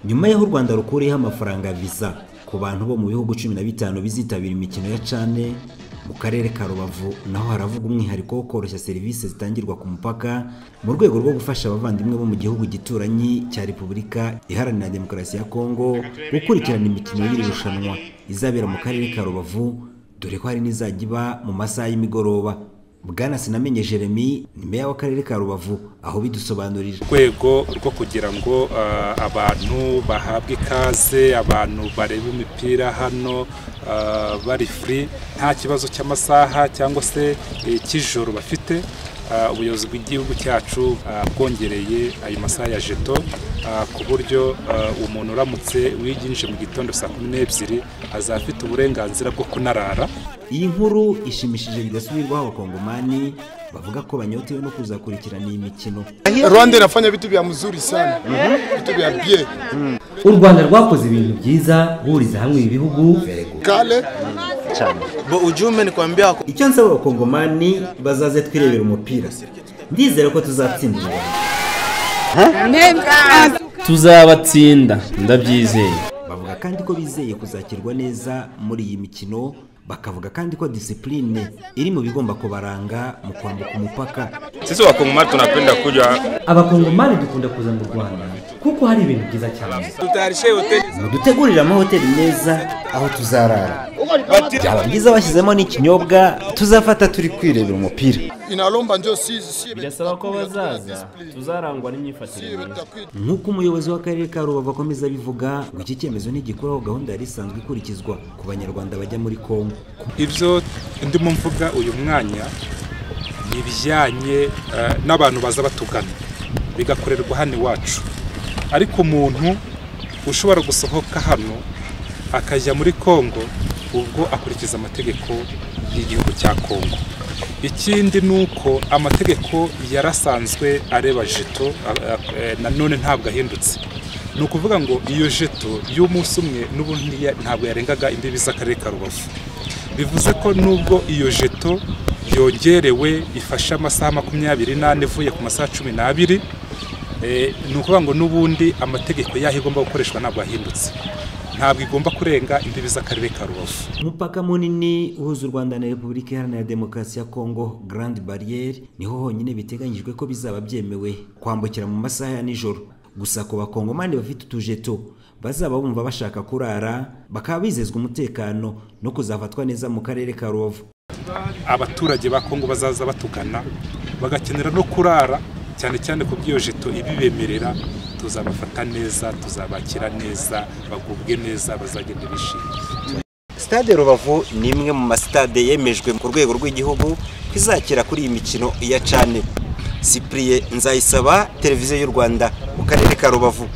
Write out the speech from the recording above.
nyuma y'aho u rwanda rukuriyeho amafaranga ya viza ku bantu bo mu bihugu cumi na bitanu bizitabira imikino ya cane mu karere ka rubavu naho haravugwa umwihariko wo koroshya serivisi zitangirwa ku mupaka mu rwego rwo gufasha abavandimwe bo mu gihugu gituranyi cya repubulika iharanira demokarasi ya kongo gukurikirana imikino y'iri rushanwa izabera mu karere ka rubavu dore ko hari n'izajya iba mu masaha y'imigoroba bwana sinamenye jeremy ni meya w'akarere ka rubavu aho bidusobanurira rwego rwo kugira ngo ah, abantu bahabwe ikaze abantu barebe imipira hano ah, bari free nta kibazo cy'amasaha cyangwa se eh, cy'ijoro bafite Ah, ubuyobozi bw'igihugu cyacu ah, bwongereye ayo masaha ya jeto ah, ku buryo ah, umuntu uramutse wiyinjije mu gitondo saa kumi n'ebyiri azaba afite uburenganzira bwo kunarara iyi nkuru ishimishije bidasubirwaho abakongomani bavuga ko banyotewe no kuzakurikirana iyi mikino Rwanda inafanya vitu vya mzuri sana vitu vya bie u rwanda rwakoze ibintu byiza guhuriza hamwe ibi bihugu kale Bo ujumbe ni kuambia wako- icyo nsaba abakongomani bazaze twirebera umupira ndizera ko tuzatsinda u Rwanda. tuzabatsinda ndabyizeye bavuga kandi ko bizeye kuzakirwa neza muri iyi mikino bakavuga kandi ko disipurine iri mu bigomba kubaranga mu kwambuka umupaka Sisi wakongomani tunapenda kuja abakongomani dukunda kuza mu rwanda kuko hari ibintu byiza cyane mudutegurire amahoteli meza aho tuzarara byaba byiza bashyizemo n'ikinyobwa tuzafata turi kwirebera umupira inalomba njo si si birasaba ko bazaza tuzarangwa n'imyifatire myiza nk'uko umuyobozi w'akarere ka rubavu akomeza abivuga ngo iki cyemezo ntigikuraho gahunda yari isanzwe ikurikizwa ku banyarwanda bajya muri kongo ibyo ndimo mvuga uyu mwanya ni ibijyanye eh, n'abantu baza batugana bigakorerwa hano iwacu ariko umuntu ushobora gusohoka hano akajya muri kongo ubwo akurikiza amategeko y'igihugu cya kongo ikindi ni uko amategeko yarasanzwe areba jeto a- a- eh, nanone ntabwo ahindutse ni ukuvuga ngo iyo jeto y'umunsi umwe n'ubundi ya- ntabwo yarengaga imbibi z'akarere ka rubavu bivuze ko nubwo iyo jeto yongerewe ifashe amasaha makumyabiri n'ane ivuye ku masaha cumi n'abiri eh, ni ukuvuga ngo n'ubundi amategeko yaho igomba gukoreshwa ntabwo yahindutse ntabwo igomba kurenga imbibi z'akarere ka rubavu umupaka munini uhuza u rwanda na repubulika iharanira demokarasi ya kongo grand barriere niho honyine biteganyijwe ko bizaba byemewe kwambukira mu masaha ya nijoro gusa ku bakongomani bafite utujeto bazaba bumva bashaka kurara bakaba bizezwa umutekano no kuzafatwa neza mu karere ka rubavu abaturage ba kongo bazaza batugana bagakenera no kurara cyane cyane ku bw'iyo jeto ibibemerera tuzabafata neza tuzabakira neza bagubwe neza bazagenda bishimye Stade Rubavu ni imwe mu masitade yemejwe ku rwego rw'igihugu ko izakira kuri iyi mikino iya cane. Cyprien Nzayisaba, Televiziyo y'u Rwanda mu karere ka Rubavu.